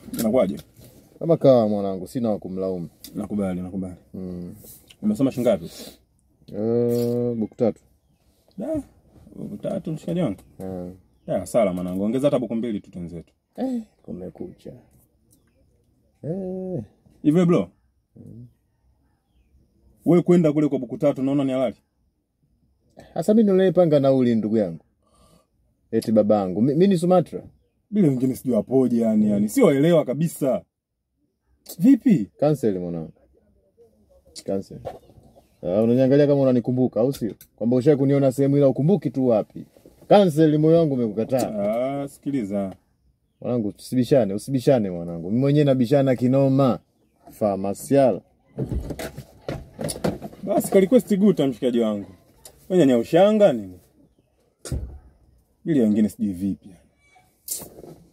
Inakuwaje? Kama kawa mwanangu, sina wa kumlaumu. Nakubali, nakubali. Mm. Umesoma shingapi? Eh, buku tatu. Da. Tatu mshikaji wangu. Eh. Da, sala mwanangu. Ongeza hata buku mbili tu tenzetu. Eh, kumekucha. Eh, Hivi bro. Wewe kwenda kule kwa buku tatu naona ni halali? hasa mimi nilepanga nauli ndugu yangu. Eti babangu, mimi ni Sumatra. Bila wengine sijui wapoje yani, yani sio waelewa kabisa. Vipi? Cancel mwanangu. Cancel. Ah, unaniangalia kama unanikumbuka au sio? Kwamba ushawahi kuniona sehemu ila ukumbuki tu wapi. Cancel, moyo wangu umekukataa. Ah, sikiliza. Mwanangu, usibishane, usibishane mwanangu. Mimi mwenyewe nabishana kinoma. Famasiala. Basi ka request guta mshikaji wangu. Wewe nyanya ushanga nini? Ili wengine sijui vipi. yani.